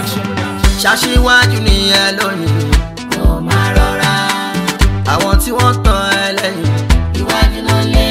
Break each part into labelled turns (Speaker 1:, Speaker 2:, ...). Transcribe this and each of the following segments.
Speaker 1: production.
Speaker 2: ṣaṣíwájú nìyẹn lónìí
Speaker 3: kò máa rọra
Speaker 2: àwọn tí wọ́n tàn ẹ́ lẹ́yìn
Speaker 3: iwájú ló lé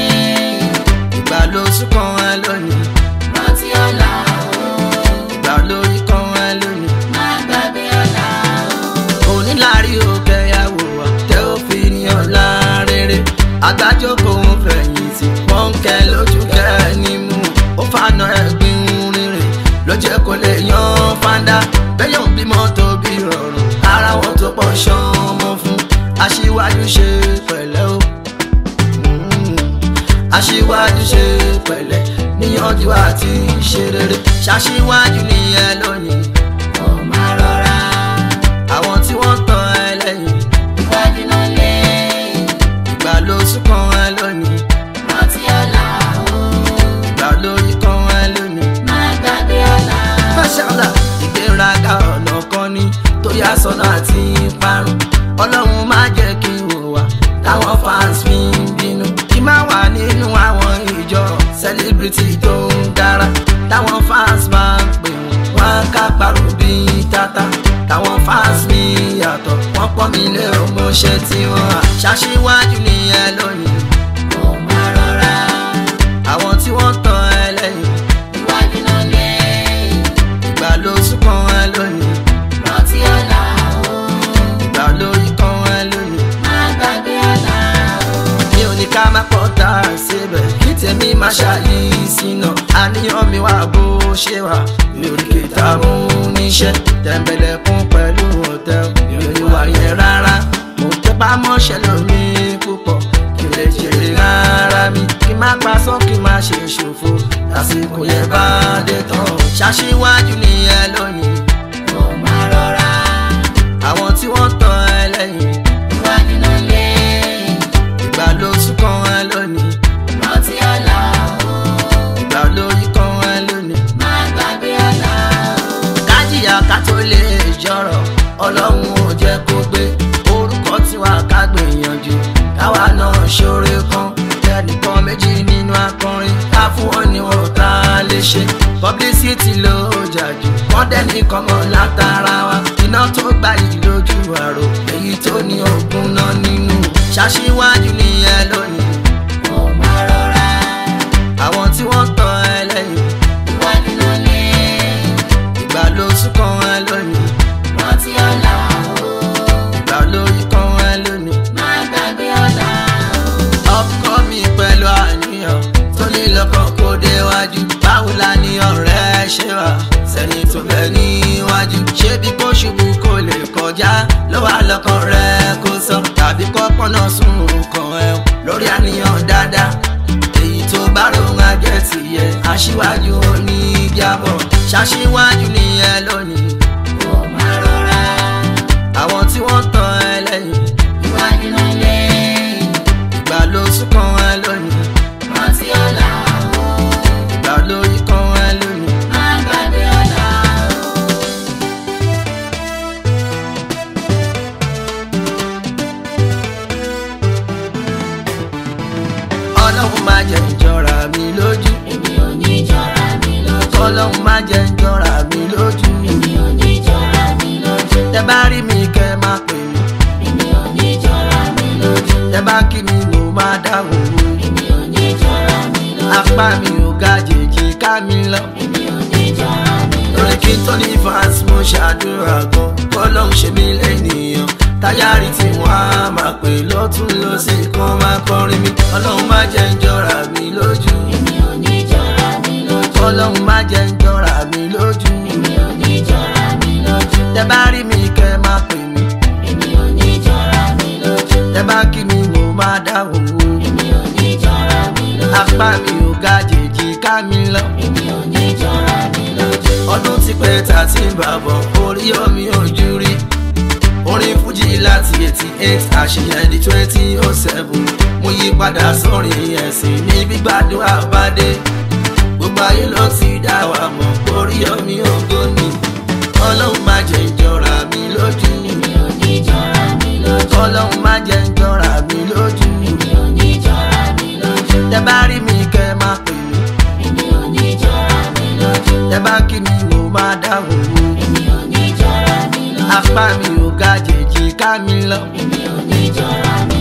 Speaker 2: ìgbà ló súnkàn ẹ́ lónìí
Speaker 3: rántí ọ̀la o
Speaker 2: ìgbà ló ikàn ẹ́ lónìí.
Speaker 3: má gbàgbé ọ̀la o.
Speaker 2: onílárí òkè yàwó wa tẹ ó fi ní ọ̀la rere agbájókòó ń fẹ̀yìntì wọ́n ń kẹ́ lójú kẹ́ ní mú ó fànà ẹ̀gbin rere ló jẹ́ kó lè yan fanda bẹ́yàn bímọ tó bí rọrùn ara wọn tó pọ̀ ṣán ọmọ fún aṣíwájú ṣe pẹ̀lẹ́ o Mm. aṣíwájú ṣe pẹ̀lẹ́ níyànjú àti ṣe rere ṣaṣíwájú nìyẹn lónìí
Speaker 3: kò máa rọra
Speaker 2: àwọn tí wọ́n tàn ẹ́ lẹ́yìn
Speaker 3: iwájú ló lé
Speaker 2: ìgbà ló súnkàn ẹ́ lónìí
Speaker 3: rántí ọ̀la o
Speaker 2: ìgbà ló yíkan ẹ́ lónìí.
Speaker 3: má gbàgbé ọ̀la o.
Speaker 2: Máṣáláà ìgbéraga ọ̀nà kan ni tó yá sọ́nà àti parun. Ọlọ́run má jẹ́ kí n wò wá táwọn fans mi ń bínú. Kí má wà nínú àwọn ìjọ celebrity tó ń dára. Táwọn fans máa ń pè wọ́n, wọ́n á ká parun bíi tata. Táwọn fans mi yàtọ̀, wọ́n pọ́n mi lé ọmọọṣẹ́ tí wọ́n á. Ṣaṣíwájú nìyẹn lónìí.
Speaker 3: kò máa rọra
Speaker 2: Àwọn tí wọ́n tàn ẹ́ lẹ́yìn,
Speaker 3: iwájú ló lé
Speaker 2: ìgbà ló súnkàn ẹ́ lónìí.
Speaker 3: rántí ọ̀la o
Speaker 2: ìgbà ló ikán ẹ lónìí.
Speaker 3: má gbàgbé ọ̀la o.
Speaker 2: mi ò ní ká má pọ̀ tá a síbẹ̀ kí tèmi má ṣàyí sínú. àníyàn mi wà bó ṣe wà mi ò ní kìtà mú níṣẹ́. tẹ̀m̀bẹ̀lẹ̀kún pẹ̀lú ọ̀tẹ̀ mi ò ní wà yẹn rárá. mo tẹ́ bá mọ́ṣẹ́ lómi púpọ̀ kí lè jèrè rárá mi. kí má pa sọ́ kí má ṣe ṣòfò lásìkò yẹn bá dé tán. ṣaṣíwájú nìyẹn lónìí.
Speaker 3: kò máa rọra
Speaker 2: àwọn tí wọ́n tàn ẹ́ lẹ́yìn
Speaker 3: iwájú ló lé
Speaker 2: ìgbà ló súnkàn ẹ́ lónìí.
Speaker 3: rántí ọ̀la o
Speaker 2: ìgbà ló ikán ẹ lónìí.
Speaker 3: má gbàgbé ọ̀la o.
Speaker 2: kájìyà ká tó lè jọrọ ọlọ́run ò jẹ́ kó gbé orúkọ tiwa ká gbìyànjú káwa náà ṣoore kan ẹnìkan méjì nínú akọrin ká fún wọn ní wọn tá a lè ṣe publicity ló jà jù wọ́n dẹ́ni kan mọ́ látara wa iná tó gbà yìí lójú àrò èyí tó ní ogun náà nínú ṣaṣíwájú nìyẹn lónìí
Speaker 3: kò máa rọra
Speaker 2: àwọn tí wọ́n tàn ẹ́ lẹ́yìn
Speaker 3: iwájú ló lé
Speaker 2: ìgbà ló súnkàn ẹ́ lónìí.
Speaker 3: rántí ọ̀la o
Speaker 2: ìgbà ló ikán ẹ lónìí.
Speaker 3: má gbàgbé ọ̀la o.
Speaker 2: ọkọ mi pẹ̀lú àníyàn tó ní lọ́kàn kó déwájú. báwo la ní ọ̀rẹ́ ṣe wà sẹ́ni tó bẹ níwájú. ṣé bí kò ṣubú kò lè kọjá ló wà lọ́kàn rẹ̀ kó sọ. tàbí kọ́ pọ́nà sún nǹkan ẹ̀ lórí àníyàn dáadáa. èyí tó bá rohun ajẹ́ tìyẹ aṣíwájú oníjàbọ̀. ṣaṣíwájú nìyẹn lónìí.
Speaker 3: kò máa rọra
Speaker 2: àwọn tí wọ́n tàn ẹ́ lẹ́yìn
Speaker 3: iwájú ló lé
Speaker 2: ìgbà ló súnkàn ẹ lónìí.
Speaker 3: rántí ọ̀la o
Speaker 2: ìgbà ló ikán ẹ lónìí.
Speaker 3: má gbàgbé ọ̀la o.
Speaker 2: ọlọ́run má jẹ́ ìjọra mi lójú.
Speaker 3: èmi ò ní jọra mi lójú.
Speaker 2: ọlọ́run má jẹ́ ìjọra mi lójú.
Speaker 3: èmi ò ní jọra mi lójú.
Speaker 2: tẹ bá rí mi kẹ́ má pè mí.
Speaker 3: èmi ò ní jọra mi lójú.
Speaker 2: tẹ bá kí mi mo má dáhùn mú.
Speaker 3: èmi ò ní jọra mi lójú.
Speaker 2: apá mi ò ga jèjì ká mi lọ.
Speaker 3: èmi ò ní jọra mi lójú.
Speaker 2: lórí kí n tó ní fans mo ṣàdúrà gan. kọ́lọ́hún ṣe mí lẹ́nìyàn. táyárì tí wọ́n á máa pè lọ́tún lọ́sẹ̀ kan máa kọrin mi. ọlọ́run má jẹ́ ìjọra mi lójú.
Speaker 3: èmi ò ní jọra mi lójú.
Speaker 2: ọlọ́run má jẹ́ ìjọra mi lójú.
Speaker 3: èmi ò ní jọra mi lójú.
Speaker 2: tẹ bá rí mi kẹ́ má pè mí.
Speaker 3: èmi ò ní jọra mi lójú.
Speaker 2: tẹ bá kí mi mo máa dáhùn o.
Speaker 3: èmi ò ní jọra mi lójú.
Speaker 2: apá mi ò ga jèjì ká mi lọ.
Speaker 3: èmi ò ní jọra mi lójú.
Speaker 2: ọdún tí pé ta ti ń bàbọ̀ orí omi ojú rí. orin fújì láti eighty eight àṣeyàn di twenty oh seven mo yí padà sórin ẹ̀sìn ní gbígbádùn àbádé. gbogbo ayé ló ti dá wa mọ̀ orí omi ògo ni. ọlọ́run má jẹ́ ìjọra mi lójú.
Speaker 3: èmi ò ní jọra mi lójú.
Speaker 2: ọlọ́run má jẹ́ ìjọra mi lójú.
Speaker 3: èmi ò ní jọra mi lójú.
Speaker 2: tẹ bá rí mi kẹ́ má pè mí.
Speaker 3: èmi ò ní jọra mi lójú.
Speaker 2: tẹ bá kí mi mo máa dáhùn o.
Speaker 3: èmi ò ní lójú.
Speaker 2: apá mi ò ga jèjì ká mi lọ.
Speaker 3: Èmi ò ní jọra mi